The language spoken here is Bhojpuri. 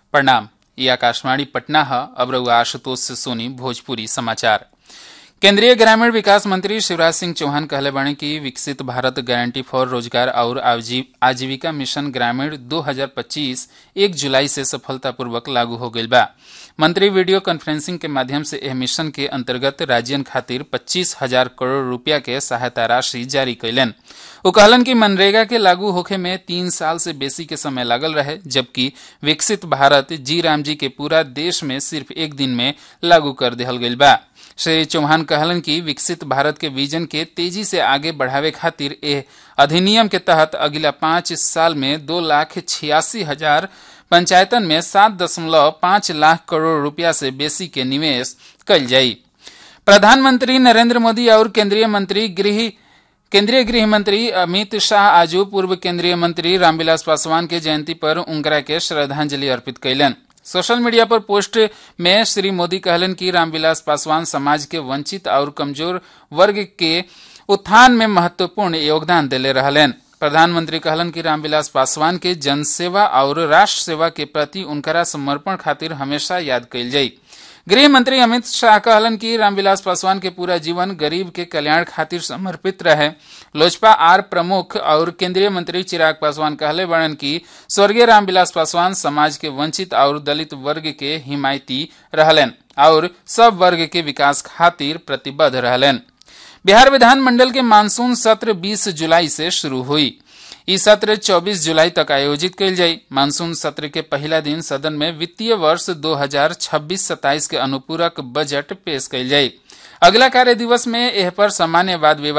प्रणाम ये आकाशवाणी पटना है अब रउआ आशुतोष से सुनी भोजपुरी समाचार केंद्रीय ग्रामीण विकास मंत्री शिवराज सिंह चौहान कहले बाणे कि विकसित भारत गारंटी फॉर रोजगार और आजीविका मिशन ग्रामीण 2025 एक जुलाई से सफलतापूर्वक लागू हो गईल बा मंत्री वीडियो कॉन्फ्रेंसिंग के माध्यम से एह मिशन के अंतर्गत राज्यन खातिर पच्चीस हजार करोड़ रुपया के सहायता राशि जारी कैलन वो कहलन कि मनरेगा के लागू होखे में तीन साल से बेसी के समय लागल रहे जबकि विकसित भारत जी राम जी के पूरा देश में सिर्फ एक दिन में लागू कर दिहल गईल बा श्री चौहान कहलन कि विकसित भारत के विजन के तेजी से आगे बढ़ावे खातिर एह अधिनियम के तहत अगला पांच साल में दो लाख छियासी हजार पंचायतन में सात दशमलव पांच लाख करोड़ रुपया से बेसी के निवेश कल जाई प्रधानमंत्री नरेंद्र मोदी और केंद्रीय मंत्री गृह केंद्रीय गृह मंत्री अमित शाह आजू पूर्व केंद्रीय मंत्री रामविलास पासवान के जयंती पर उनकरा के श्रद्धांजलि अर्पित कैलन सोशल मीडिया पर पोस्ट में श्री मोदी कहलन कि रामविलास पासवान समाज के वंचित और कमजोर वर्ग के उत्थान में महत्वपूर्ण योगदान दिले रहलन प्रधानमंत्री कहलन कि रामविलास पासवान के जनसेवा और राष्ट्र सेवा के प्रति उनकरा समर्पण खातिर हमेशा याद कैल जाई गृह मंत्री अमित शाह कहलन कि रामविलास पासवान के पूरा जीवन गरीब के कल्याण खातिर समर्पित रहे लोजपा आर प्रमुख और केंद्रीय मंत्री चिराग पासवान कहले बड़न कि स्वर्गीय रामविलास पासवान समाज के वंचित और दलित वर्ग के हिमायती रहलन और सब वर्ग के विकास खातिर प्रतिबद्ध रहलन बिहार विधानमंडल के मानसून सत्र 20 जुलाई से शुरू हुई ई सत्र 24 जुलाई तक आयोजित कयल जाई मानसून सत्र के पहला दिन सदन में वित्तीय वर्ष 2026-27 के अनुपूरक बजट पेश कयल जाई अगला कार्य दिवस में एह पर सामान्य वाद विवाद